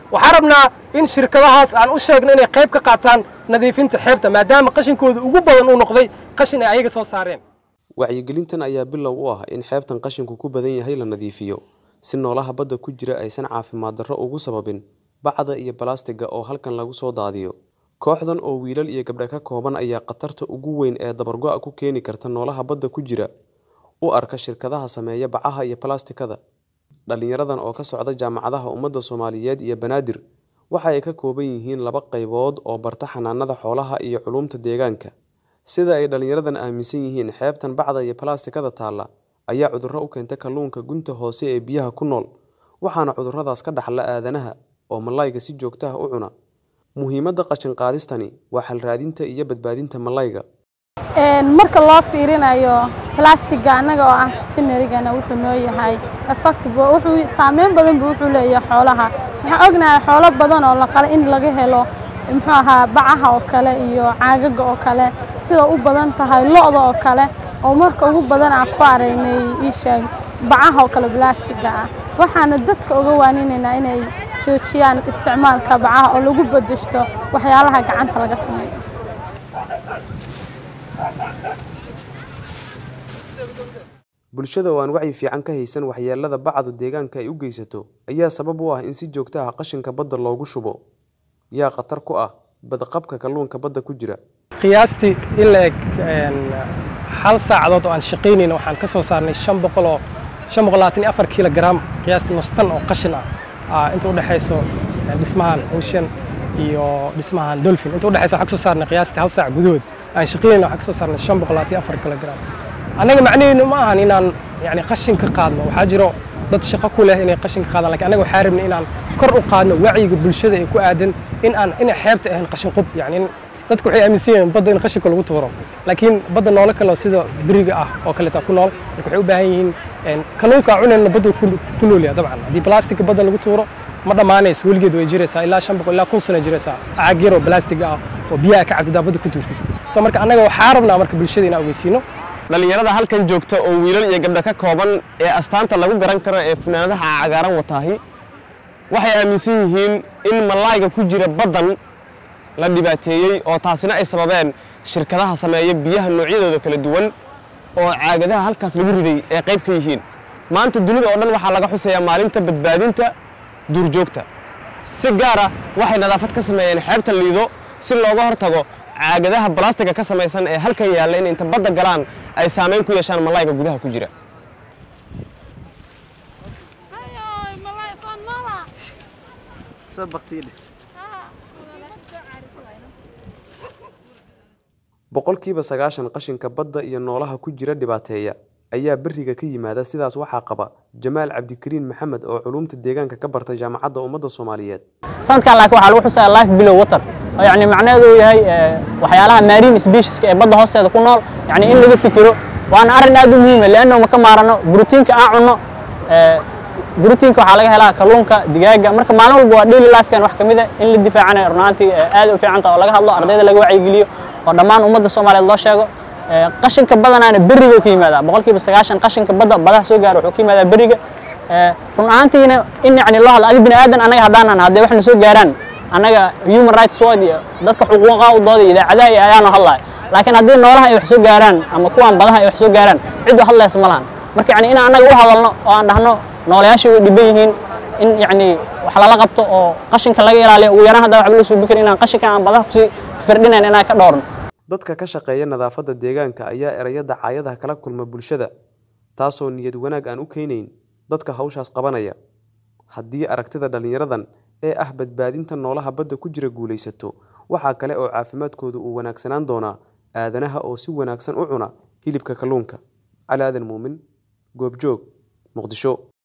waxaan rabnaa in shirkadahaas aan u sheegno inay qayb ka qaataan nadiifinta xeebta maadaama qashinkooda ugu badan uu noqday qashin ay ayaga soo saareen wacyigelintan ayaa bilow u ah in xeebtan qashinku ku badan yahay la nadiifiyo si noolaha badda ku jira aysan caafimaad darro ugu sababin bacda iyo balastiga oo halkan lagu soo daadiyo kooxdan oo wiilal iyo gabdha ka kooban ayaa khatarta ugu weyn ee dabargo-a ku keeni karta noolaha badda ku jira u arka shirkadaha sameeya bacaha iyo balastikada dhallinyaradan oo ka socda jaamacadaha ummadda soomaaliyeed iyo banaadir waxa ay ka kooban yihiin laba qaybood oo barta xanaanada xoolaha iyo culumta deegaanka sida ay dhallinyaradan aaminsan yihiin xeebtan bacda iyo balastikada taalla ayaa cudurro u keenta kalluunka gunta hoose ee biyaha ku nool waxaana cudurradaas ka dhaxla aadanaha oo malayga si joogtaha u cuna muhiimadda qashin qaadistani waa xalraadinta iyo badbaadinta malayga marka loo fiirinayo blastiga annaga oo ah veterinarygana wuxuu noo yahay effective wuxuu saameyn badan buu wuxuu leeyahay xoolaha waxaan ognahay xoolo badan oo la qala in laga helo muxuu ahaa bacaha oo kale iyo caagaga oo kale sida u badan tahay lo-da oo kale oo marka ugu badan aan ku aragnay ii sheeg bacaha oo kale blastiga ah waxaana dadka uga waaninaynaa inay joojiyaan isticmaalka bacaha oo lagu bedeshto waxyaalaha gacanta laga sameeyo bulshada oo aan wacyi fiican ka haysan waxyeelada bacdu deegaanka ay u geysato ayaa sabab u ah in si joogto ah qashinka badda loogu shubo yaa khatar ku ah badqabka kalluunka badda ku jira qiyaastii in la eg hal saacadood oo aan shaqaynayn waxaan ka soo saarnay shan boqol oo shan boqol labaatan iyo afar kilogram qiyaastii nus tan oo qashin ah inta u dhexayso dhismahan ocean iyo dhismahan dolphin inta u dhexaysa waxaan ka soo saarnay qiyaastii hal saac gudahood aan shaqaynayna waxaan ka soo saarnay shan boqol labaatan iyo afar kilogram annaga macnaheedu ma ahan inaan yani qashin ka qaadno waxaa jiro dad shaqo ku leh inay qashin ka qaadaan lakin annaga waxaa rabnay inaan kor u qaadno wacyiga bulshada ee ku aadan in aan inay xeebta ahayn qashin qub yani dadku waxay aaminsan yihiin badda in qashinka lagu tuuro laakiin badda noolo kale oo sida beriga ah oo kaleeta ku nool marka waxay u baahan yihiin kalluunka cunayna badda ku nool yahay dabcan haddii plastic badda lagu tuuro ma dhammaanayso weligeed way jiraysaa ilaa shan boqol ilaa kun sano jiraysaa caag yar oo plastic ah oo biyaha ka cabtidaa badda ku tuurtay so marka annaga waxaa rabnaa marka bulshada inaan ogeysiino dhallinyarada halkan joogta oo wiilal iyo gabdha ka kooban ee astaanta lagu garan karo ee funaanadaha cagaaran wataahi waxay aaminsan yihiin in malayga ku jira baddan la dhibaateeyey oo taasina ay sababeen shirkadaha sameeya biyaha noocyadooda kala duwan oo caagadaha halkaas lagu riday ee qayb ka yihiin maanta dunida oo dhan waxaa laga xusayaa maalinta badbaadinta duurjoogta si gaara waxay nadaafad ka sameeyeen xeebta liido si looga hortago caagadaha balastiga ka samaysan ee halkan yaalla in inta badda galaan ay saamayn ku yeeshaan malayga gudaha ku jira boqolkiiba sagaashan qashinka badda iyo noolaha ku jira dhibaateeya ayaa beriga ka yimaada sidaas waxaa qaba jamaal cabdikariin maxamed oo culumta deegaanka ka bartay jaamacadda ummadda soomaaliyeed sanadkan laakiin waxaa lagu xusayaa life below water oo yacni macnaheedu uu yahay waxyaalaha marine specieska ee badda hoosteeda ku nool yacni in laga fikiro waana arrin aad u muhiima leanno ma ka maarano brotiinka aan cunno brotiinka waxaa laga helaa kalluunka digaaga marka maalin walba waa daily lifekan wax ka mid a in la difaacanayo runaantii aad u fiican taha oo laga hadlo ardayda laga wacyigeliyo oo dhammaan ummadda soomaaliyeed loo sheego qashinka badanaana beriga ka yimaadaa boqolkiiba sagaashan qashinka badda badaha soo gaara wuxuu ka yimaadaa beriga run ahaantiina in yacni loo hadlo adi bini aadan annaga haddaanan haddee waxna soo gaaraan annaga human rights watch iyo dadka xuquuqaha u dooda idaacadaha iyo ayaanu hadlayo laakiin haddii noolaha ay wax soo gaaraan ama kuwan badaha ay wax soo gaaraan cid u hadlaysa ma lahan marka yacni in annaga u hadalno oo aan dhahno noolayaashii way dhiban yihiin in yacni wax lala qabto oo qashinka laga ilaaliyo ugu yaraan haddaa waxba loo soo bikrin inaan qashinkan aan badaha kusii firdhinayn inaan ka dhowrno dadka ka shaqeeya nadaafadda deegaanka ayaa eraya dacaayadaha kala kulma bulshada taasoo niyad wanaag aan u keenayn dadka hawshaas qabanaya haddii aragtida dhallinyaradan ee ah badbaadinta noolaha badda ku jira guulaysato waxaa kale oo caafimaadkooda uu wanaagsanaan doonaa aadanaha oo si wanaagsan u cuna hilibka kalluunka cali aadan muumin goobjoog muqdisho